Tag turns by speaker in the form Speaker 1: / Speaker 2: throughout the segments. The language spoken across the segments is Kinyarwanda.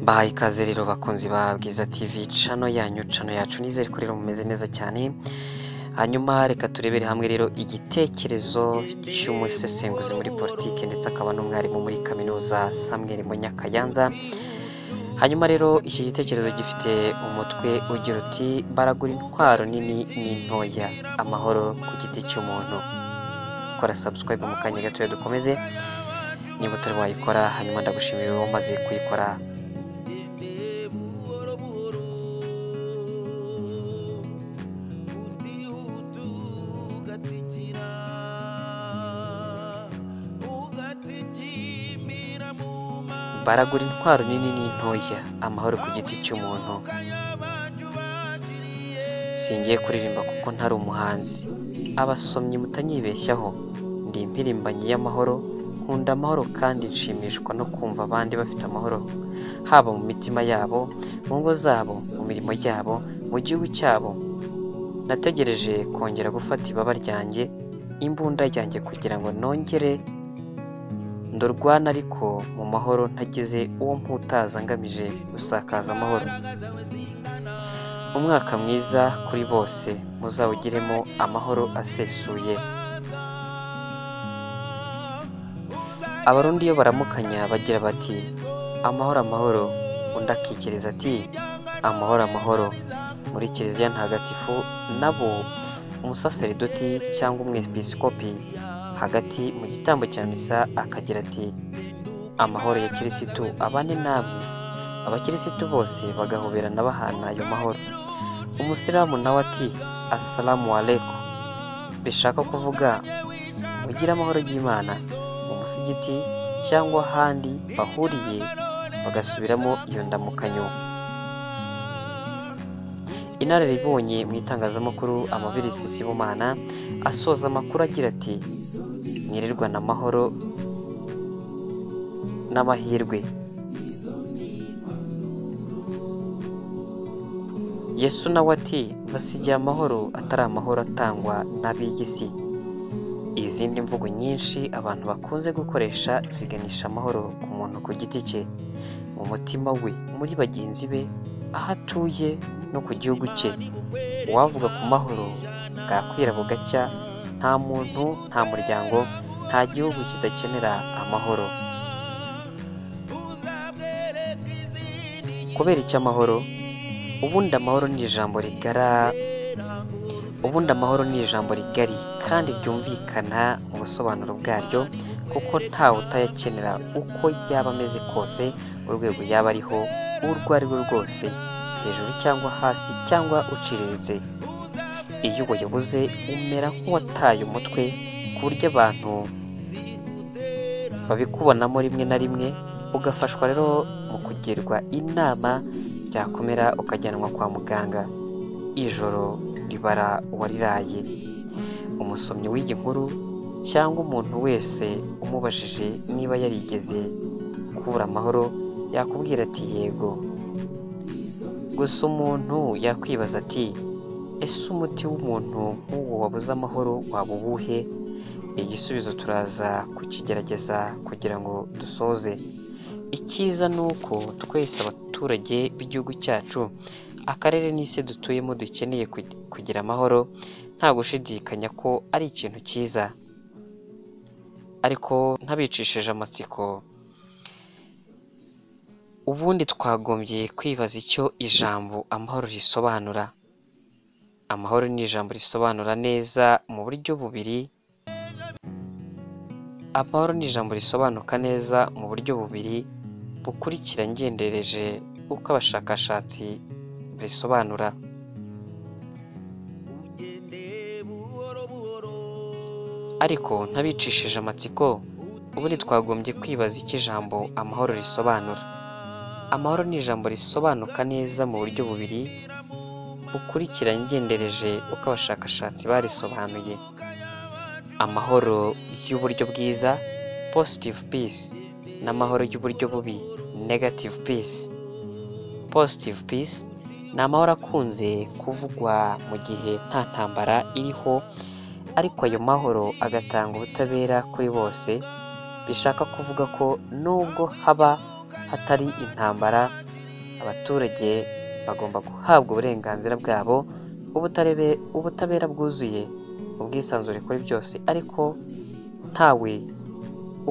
Speaker 1: Bayi ikaze rero bakunzi ba Bwiza TV cano yanyu cano yacu nizere ko rero mumeze neza cyane hanyuma reka turebere hamwe rero igitekerezo cy'umusesenguzi muri politiki ndetse akaba n'umwarimu muri kaminuza Samuel Munyakayanza hanyuma rero iki gitekerezo gifite umutwe ugira uti baragura intwaro nini n'intoya amahoro ku giti cy'umuntu kora subscribe mu kanya gatoya dukomeze niba utari wayikora hanyuma ndagushimira wowe umaze kuyikora baragura intwaro nini n'intoya amahoro ku giti cy'umuntu singiye kuririmba kuko ntari umuhanzi abasomyi mutanyibeshyaho ndi impirimbanyi y'amahoro nkunda amahoro kandi nshimishwa no kumva abandi bafite amahoro haba mu mitima yabo mu ngo zabo mu mirimo yabo mu gihugu cyabo nategereje kongera gufata ibaba ryanjye imbunda ryanjye kugira ngo nongere ndorwana ariko mu mahoro ntagize uwo mputaza ngamije gusakaza amahoro umwaka mwiza kuri bose muzawugiremo amahoro asesuye abarundi iyo baramukanya bagira bati amahoro amahoro undi akikiriza ati amahoro amahoro muri kiliziya ntagatifu nabo umusaseridoti cyangwa umwepisikopi hagati mu gitambo cya misa akagira ati amahoro ya kirisitu abane namwe abakirisitu bose bagahoberana bahana ayo mahoro umusilamu nawe ati asalamu aleko bishaka kuvuga mugire amahoro y'imana mu musigiti cyangwa ahandi bahuriye bagasubiramo iyo ndamukanyo inararibonye mu itangazamakuru amabirisi sibumana asoza amakuru agira ati mwirirwana amahoro n'amahirwe yesu nawe ati basigiye amahoro atari amahoro atangwa n'ab'iy'isi izindi mvugo nyinshi abantu bakunze gukoresha ziganisha amahoro ku muntu ku giti cye mu mutima we muri bagenzi be aho atuye no ku gihugu cye uwavuga ku mahoro bwakwira bugacya nta muntu nta muryango nta gihugu kidakenera amahoro kubera iki amahoro ubundi amahoro ni ijambo rigara ubundi amahoro ni ijambo rigari kandi ryumvikana mu busobanuro bwaryo kuko ntawe utayakenera uko yaba ameze kose urwego yaba ariho urwo ari rwo rwose hejuru cyangwa hasi cyangwa uciriritse iyo ubuyoboze umera nk'uwataye umutwe ku buryo abantu babikubonamo rimwe na rimwe ugafashwa rero mu kugirwa inama byakomera ukajyanwa kwa muganga ijoro ribara uwariraye umusomyi w'iyi nkuru cyangwa umuntu wese umubajije niba yarigeze kubura amahoro yakubwira ati yego gusa umuntu yakwibaza ati ese umuti w'umuntu nk'uwo wabuze amahoro waba uwuhe igisubizo turaza kukigerageza kugira ngo dusoze icyiza ni uko twese abaturage b'igihugu cyacu akarere n'isi dutuyemo dukeneye kugira amahoro nta gushidikanya ko ari ikintu cyiza ariko ntabicishije amatsiko ubundi twagombye kwibaza icyo ijambo amahoro risobanura amahoro ni ijambo risobanura neza mu buryo bubiri amahoro ni ijambo risobanuka neza mu buryo bubiri bukurikira ngendereje uko abashakashatsi bisobanura ariko ntabicishije amatsiko ubundi twagombye kwibaza icyo ijambo amahoro risobanura amahoro ni ijambo risobanuka neza mu buryo bubiri bukurikira ngendereje uko abashakashatsi barisobanuye amahoro y'uburyo bwiza positive peace n'amahoro y'uburyo bubi negative peace positive peace ni amahoro akunze kuvugwa mu gihe nta ntambara iriho ariko ayo mahoro agatanga ubutabera kuri bose bishaka kuvuga ko nubwo haba hatari intambara abaturage bagomba guhabwa uburenganzira bwabo ubutarebe- ubutabera bwuzuye ubwisanzure kuri byose ariko ntawe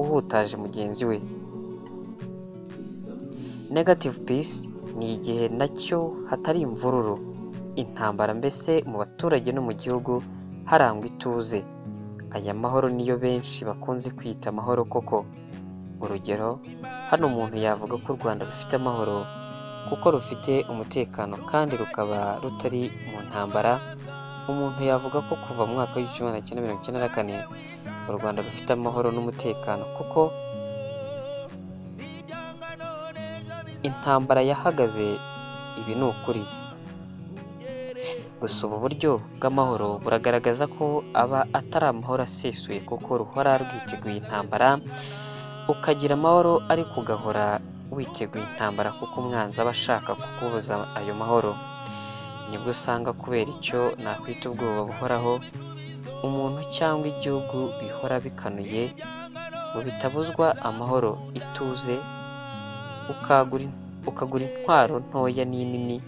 Speaker 1: uhutaje mugenzi we negative peace ni igihe nacyo hatari imvururu intambara mbese mu baturage no mu gihugu harangwa ituze aya mahoro niyo benshi bakunze kwita amahoro koko urugero hano umuntu yavuga ko u rwanda rufite amahoro kuko rufite umutekano kandi rukaba rutari mu ntambara umuntu yavuga ko kuva mu mwaka w'igihumbi kimwe magana cyenda mirongo icyenda na kane u rwanda rufite amahoro n'umutekano kuko intambara yahagaze ibi ni ukuri gusa ubu buryo bw'amahoro buragaragaza ko aba atari amahoro asesuye kuko ruhora rwiteguye intambara ukagira amahoro ariko ugahora witeguye intambara kuko umwanzi aba ashaka kukubuza ayo mahoro nibwo usanga kubera icyo nakwita ubwoba buhoraho umuntu cyangwa igihugu bihora bikanuye ngo bitabuzwa amahoro ituze ukagura ukagura intwaro ntoya n'inini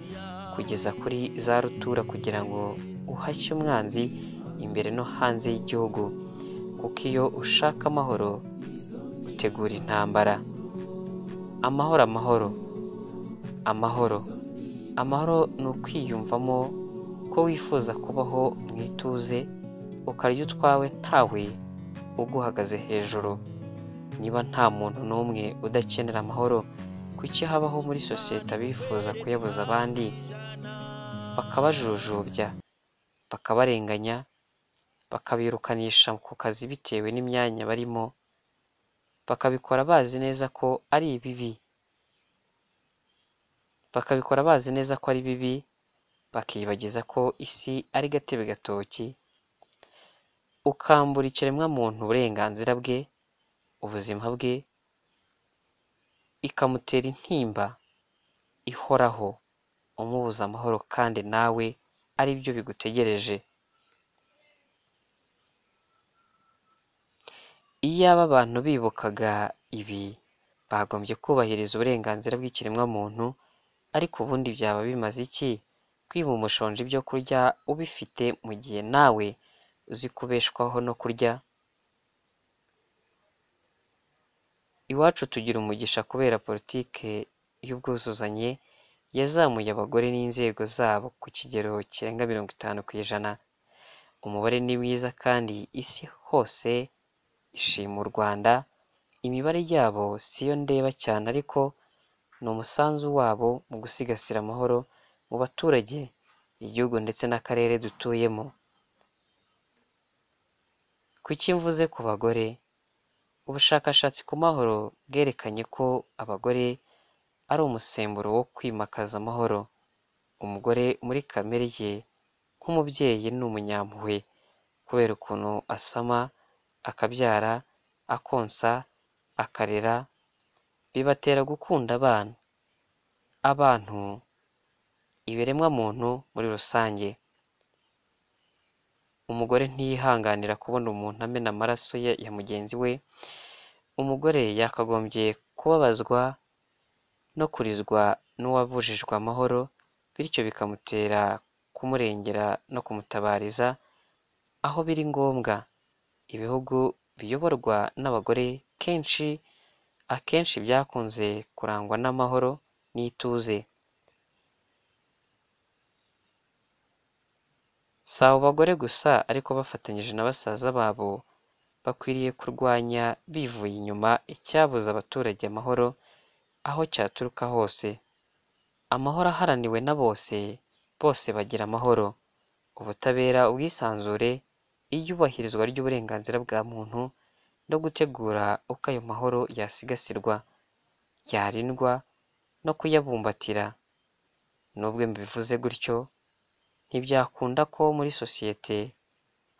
Speaker 1: kugeza kuri za rutura kugira ngo uhashye umwanzi imbere no hanze y'igihugu kuko iyo ushaka amahoro utegura intambara amahoro amahoro amahoro amahoro ni ukwiyumvamo ko wifuza kubaho mu ituze ukarya utwawe ntawe uguhagaze hejuru niba nta muntu n'umwe udakenera amahoro kuki habaho muri sosiyete abifuza kuyabuza abandi bakabajujubya bakabarenganya bakabirukanisha ku kazi bitewe n'imyanya barimo bakabikora bazi neza ko ari ibibi bakabikora bazi neza ko ari bibi bakiyibagiza ko isi ari gatebe gatoki ukambura ikiremwamuntu uburenganzira bwe ubuzima bwe ikamutera intimba ihoraho umubuza amahoro kandi nawe ari byo bigutegereje iyaba abantu bibukaga ibi bagombye kubahiriza uburenganzira bw'ikiremwamuntu ariko ubundi byaba bimaze iki kwiba umushonji ibyo kurya ubifite mu gihe nawe uzi kubeshwaho no kurya iwacu tugira umugisha kubera politike y'ubwuzuzanye yazamuye abagore n'inzego zabo ku kigero kirenga mirongo itanu ku ijana umubare ni mwiza kandi isi hose ishima u rwanda imibare yabo siyo ndeba cyane ariko ni umusanzu wabo mu gusigasira amahoro mu baturage igihugu ndetse n'akarere dutuyemo kuki mvuze ku bagore ubushakashatsi ku mahoro bwerekanye ko abagore ari umusemburo wo kwimakaza amahoro umugore muri kamere ye nk'umubyeyi ni umunyampuhwe kubera ukuntu asama akabyara akonsa akarera bibatera gukunda abana abantu ibiremwamuntu muri rusange umugore ntiyihanganira kubona umuntu amena amaraso ye ya mugenzi we umugore yakagombye kubabazwa no kurizwa n'uwabujijwe amahoro bityo bikamutera kumurengera no kumutabariza aho biri ngombwa ibihugu biyoborwa n'abagore kenshi akenshi byakunze kurangwa n'amahoro n'ituze si abo bagore gusa ariko bafatanyije na basaza babo bakwiriye kurwanya bivuye inyuma icyabuza abaturage amahoro aho cyaturuka hose amahoro aharaniwe na bose bose bagira amahoro ubutabera ubwisanzure iyubahirizwa ry'uburenganzira bwa muntu no gutegura uko ayo mahoro yasigasirwa yarindwa no kuyabumbatira nubwo mbivuze gutyo ntibyakunda ko muri sosiyete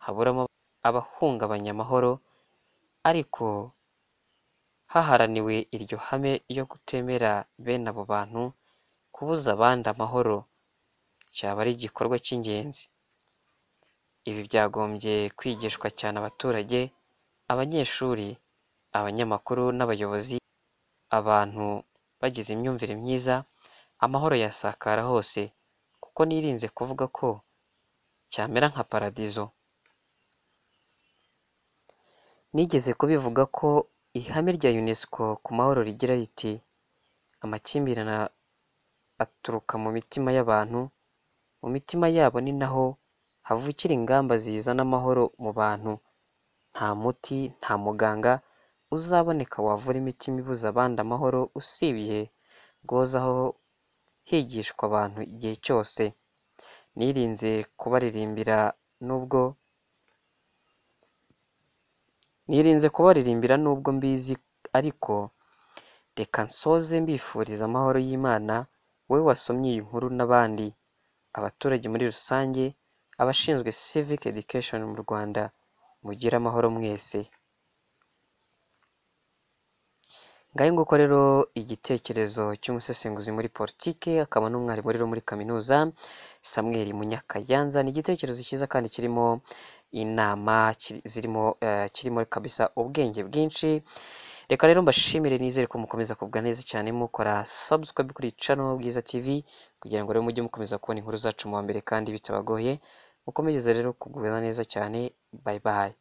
Speaker 1: haburamo abahungabanya amahoro ariko haharaniwe iryo hame ryo kutemera bene abo bantu kubuza abandi amahoro cyaba ari igikorwa cy'ingenzi ibi byagombye kwigishwa cyane abaturage abanyeshuri abanyamakuru n'abayobozi abantu bagize imyumvire myiza amahoro yasakara hose kuko nirinze kuvuga ko cyamera nka paradizo nigeze kubivuga ko ihame rya unesco ku mahoro rigira riti amakimbirane aturuka mu mitima y'abantu mu mitima yabo ni naho havukira ingamba zizana amahoro mu bantu nta muti nta muganga uzaboneka wavura imitima ibuza abandi amahoro usibye guhozaho higishwa abantu igihe cyose nirinze kubaririmbira nubwo nirinze kubaririmbira nubwo mbizi ariko reka nsoze mbifuriza amahoro y'imana wowe wasomye iyi nkuru n'abandi abaturage muri rusange abashinzwe civic education mu rwanda mugire amahoro mwese ngahe nguko rero igitekerezo cy'umusesenguzi muri politike akaba n'umwarimu rero muri kaminuza samuel munyakayanza ni igitekerezo cyiza kandi kirimo inama kiri- zirimo eh, kirimo kabisa ubwenge bwinshi reka rero mbashimire nizere ko mukomeza kugubwa neza cyane mukora subscribe kuri channel bwiza tv kugira ngo rero mujye mukomeza kubona inkuru zacu mu wa mbere kandi bitabagoye mukomeze rero kugubwa neza cyane bye bye